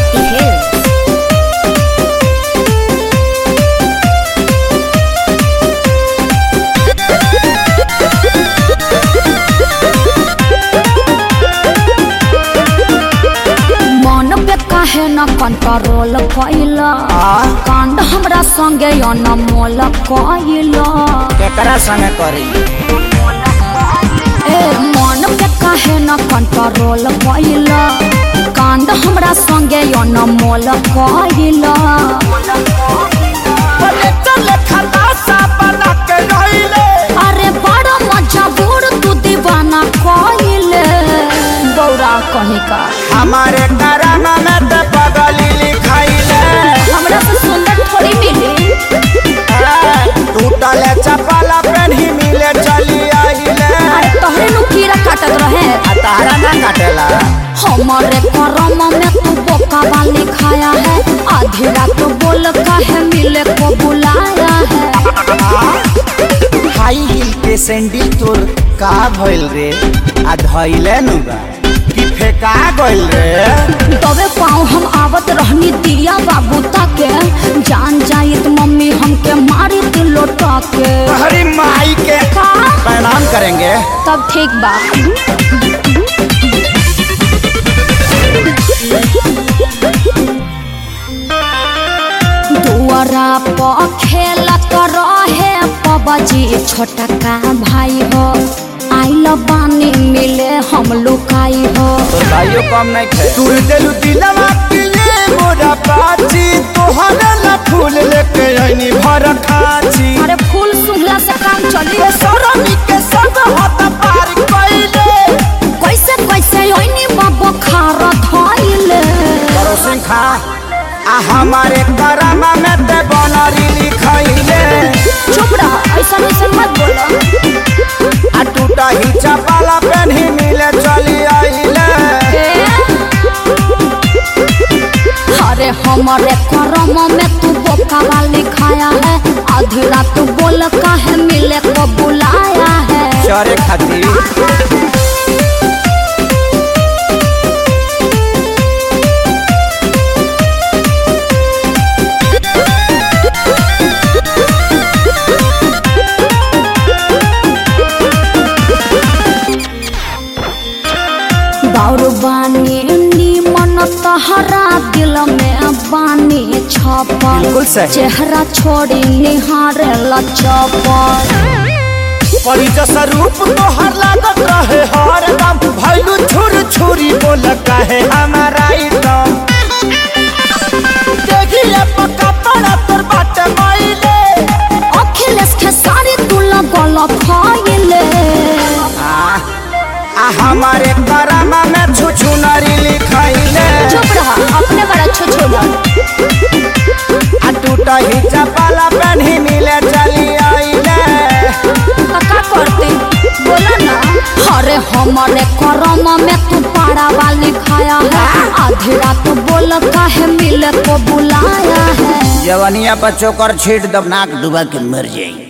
Shakti Hills. मन पे काहे न कंट्रोल कैला कांड हमरा संगे अनमोल कैला केकरा संगे करी ए मन पे काहे न कंट्रोल कैला कांड हमरा संगे अनमोल कैला बोले चले खलासा बना के रहिले अरे बड़ा मजा बूढ़ तू दीवाना कैले बौरा कहीं का हमारे करामा में ते पगली लिखाइले हमरा से सुंदर थोड़ी मिली टूटले चपला पेन्ही मिले चली आइले अरे तोहरे नु कीड़ा काटत रहे आ तारा ना काटेला हमारे करम में तू बोका वाली खाया है आधी रात बोल काहे मिले को बुलाया है हाई हिल के सैंडल तोर का भइल रे आ धइले नु बा कि फेका गइल रे तबे पाँव हम आवत रहनी दिया बाबू ताके जान जाइत मम्मी हमके मारी तू लोटा के हरी माई के का प्रणाम करेंगे तब ठीक बा दुआरा पर खेलत रहे पबजी छोटा का भाई हो आइल बानी मिले हम लुकाई हो तोर भाइयों कम नहीं थे तू दिलु दिलवा के ये मोरा बाची तोहरा ला फूल लेके आईनी भर खाची अरे फूल सुंघला से काम चली ये सरमी के सब हाथ पार कइले कैसे कैसे ओइनी बाबा खार धइले करो सिंह खा आ हमारे करामा में ते बनरी लिखइले चुप रह ऐसा ऐसा मत बोलो आ टूटा ही चपाला पेन्ही मिले चली आइले अरे हमारे करम में तू बोका वाली खाया है आधी रात बोल काहे मिले को बुलाया है चरे खातिर बाउर बानी नीमन तहरा दिल में बानी छपल बिल्कुल सही। चेहरा छोड़ी निहारे लचपल परी जैसा रूप तोहर लागत रहे हर दम भैलू छुर छुरी बोल कहे हमारा एकदम देखिए पक्का पड़ा तोर बाटे माइले अखिलेश के सारी तू लगल फैले आ आ हमारे करामा में छुछु नरी लिखाइले चुप रहा अपने बड़ा छुछुला आ टूटा ही चपाला पेन्ही मिले चली आइले का करते बोला ना अरे हमारे करम में तू पारा वाली खाया है आधी रात बोल काहे मिले को बुलाया है जवनिया पर चोकर छीट दब नाक डुबा के मर जाई